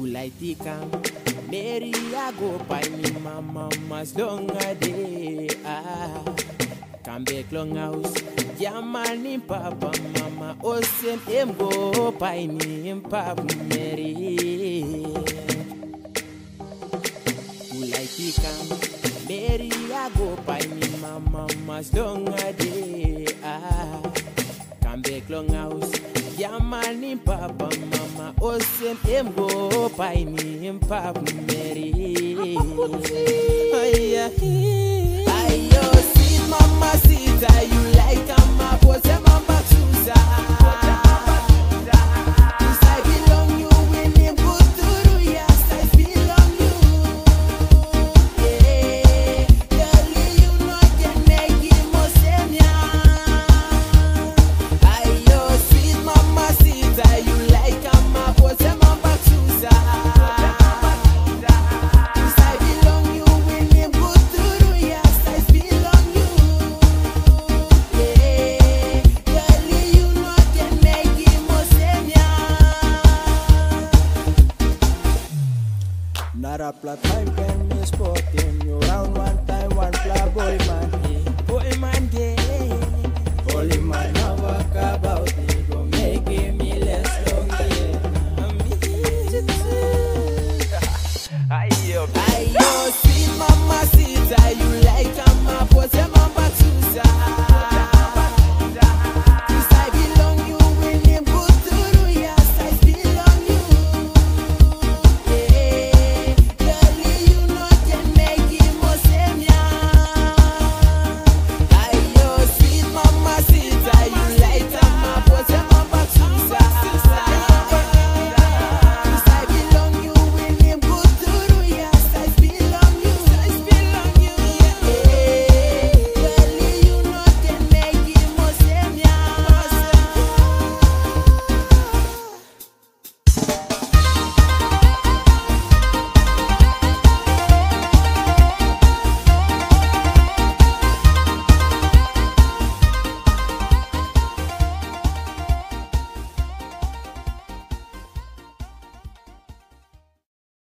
Ulaitika Mary I go by me mama mas long a day ah Come back long house Yamani papa mama Osem em go by me papa Mary Ulaitika Mary I go by me mama mas long a day ah Come back long house Yamani papa mama Osem em go by me papa Mary Aya Ayo sweet mama sita you like ama pose mama chusa Cause I belong you when him good through yes I belong you Yeah Girl you know can make him osemia Ayo sweet mama sita you like ama pose mama chusa Cause I belong you when him good through yes I belong you Yeah Girl you know can make him osemia Not a plot time can be spoken. You round one